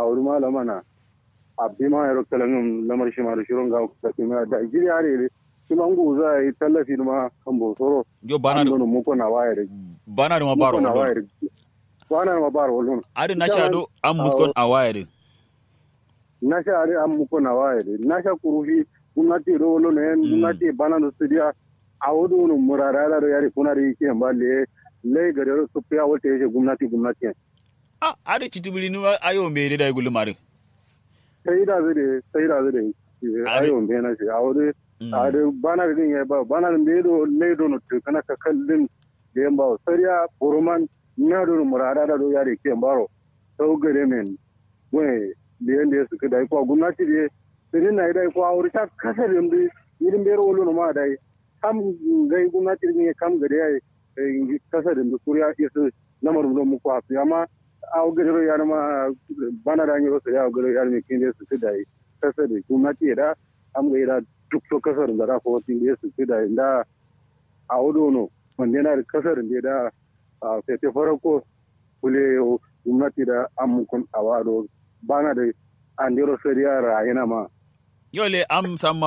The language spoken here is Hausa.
wuri malama na abbi ma yaro kalan lamar shi ma da shirin ga da kuma da gidi are kuma ngu za yi tallafi ma kan bosoro yo bana da mu ko na wayar bana da ma baro na wallon wayar bana ma baro wallon ari na sha do an muskon a wayar na sha are an muko na wayar na sha kurufi gwamnati do wallon ne gwamnati bana da studio a wudu no murara da yari kuna da yake ba le le gare su fiya wata yake gwamnati gwamnati a ari chitubili nu ayo mere da gulu mare sai da zai sai da zai ayo me na shi a wudu a da bana da din ya ba bana da ledo ledo no to kana ka kallin da yan ba sariya buruman na do murara da do yari ke baro sau gare men wai da yanda ya suka dai ko gwamnati da sai na dai ko a wuri ta kasar yanda irin bero wolo no ma dai kam gai gwamnati ne kam gare ya kasar da kuriya isa lamarin don muku hafi amma a gajero ya ma bana da yi wasu ya gajero ya ne kin da su fi da kasar da gwamnati da am ga ira duk to kasar da da ko tin da su fi da da a wudo no wanda yana da kasar da da a fete farko kule gwamnati da amukun awado bana da andiro sariya rayana ma yo le am samma